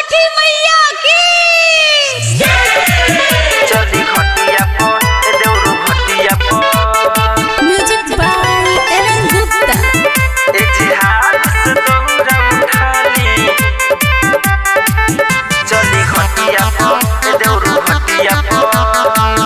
छठी मैया की चली घटिया पर ए देउरू घटिया पर म्यूजिक बाय एलन गुप्ता ए जिहाद से दौरा उठाली चली घटिया पर ए देउरू घटिया पर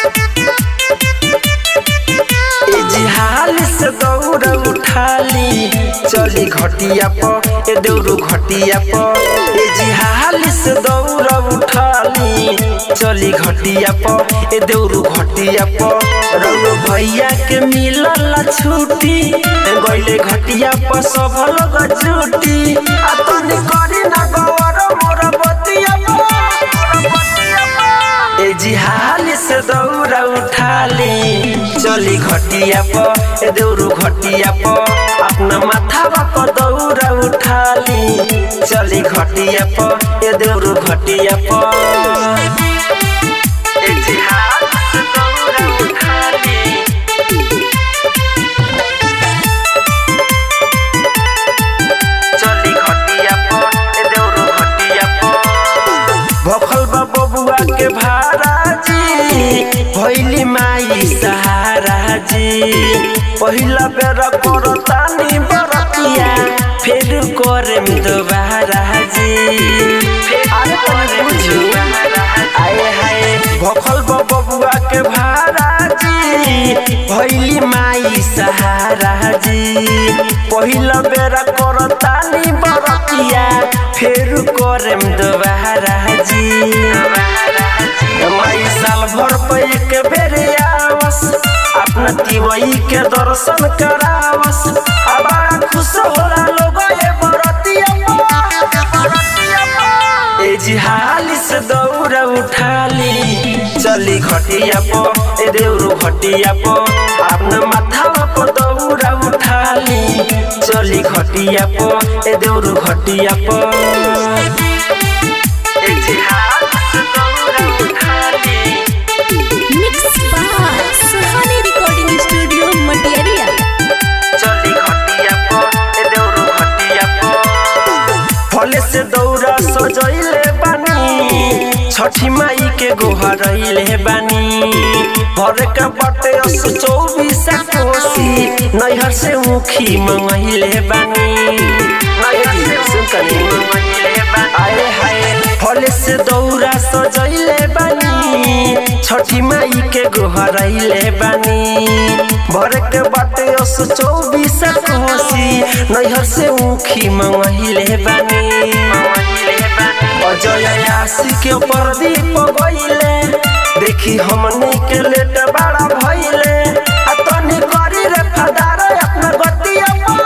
ए जिहाल से दौरा उठाली चली घटिया पर ए देउरू घटिया पर ए जिहाल से दौरा उठाली चली घटिया पर ए देउरू घटिया पर रउआ भैया के मिलल छुट्टी गइले घटिया पर सब लोग छुट्टी आ तनी करी ना गौर मोर बतिया ए जिहाल से दौरा उठाली चली घटिया पर ए देउरू घटिया पर अपना माथावा पर दौरा उठाली चली घटिया पर ए देउरू घटिया पर ए जिहाल से दौरा उठाली चली घटिया पर ए देउरू घटिया पर भखल बा बबुआ के भारा जी भैली माई सहारा जी पहिला बेर करतानी बरतिया फेर करेम दोबारा जी फेर करेम दोबारा आए हाय भखल बा बबुआ के भारा जी भैली माई सहारा जी पहिला बेर करतानी बरतिया फेर करेम दोबारा जी माई साल भर पे एक बेर आवस अपना तिवई के दर्शन करावस अब बड़ा खुश होला लोग ये बरतिया ए जिहाली से दौड़ उठाली चली घटिया पो ए देउरू घटिया पो अपना माथावा पर दौड़ उठाली चली घटिया पो ए देउरू घटिया पो ए जिहाली से दौड़ उठाली mix by Suhani recording studio मटियरिया चली घटिया पर ए देउरू घटिया पर फले से दौरा सजैले बानी छठी माई के गोहरैले बानी भर के बटे अस चौबीस कोसी नैहर से मुखी मंगैले बानी नैहर से कनी मंगैले बानी आए हाय फले से दौरा सजैले बानी छठी माई के गोहरैले बानी भर के बाटे अस चौबीस कोसी नैहर से मुखी मंगैले बानी अजय आशी के प्रदीप गइले देखी हमनी के लेट बड़ा भइले आ तनी करी रे फदार अपना गतिया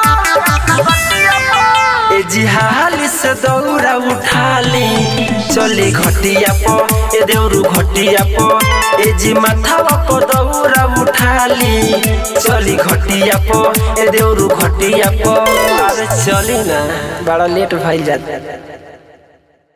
ए जिहाली से दौरा उठाली चली घटिया प ए देउरू घटिया प ए जी माथावा प दौरा उठाली चली घटिया प ए देउरू घटिया प अरे चली ना बड़ा लेट भइल जाता